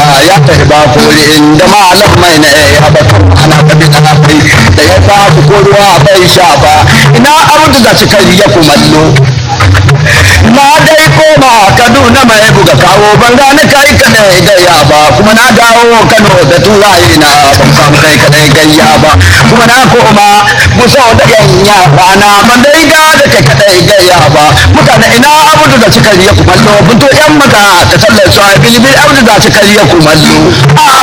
ya tafi ba kore inda malam mai na ya batun ana tabi na kai da ya tafi ko ruwa bai sha ba ina abu da cikari ya kumallo na dai koma kaduna mai buga kawo ban gane kai kadai gayya ba kuma na dawo kano da turaye na ban samu kai kadai gayya ba kuma na koma musa da yanya rana ban dai ga da kai kadai gayya ba mutane ina abudu da cikari ya kumallo bunto yan maka da sallar su a bilibil abudu da cikari ya kumallo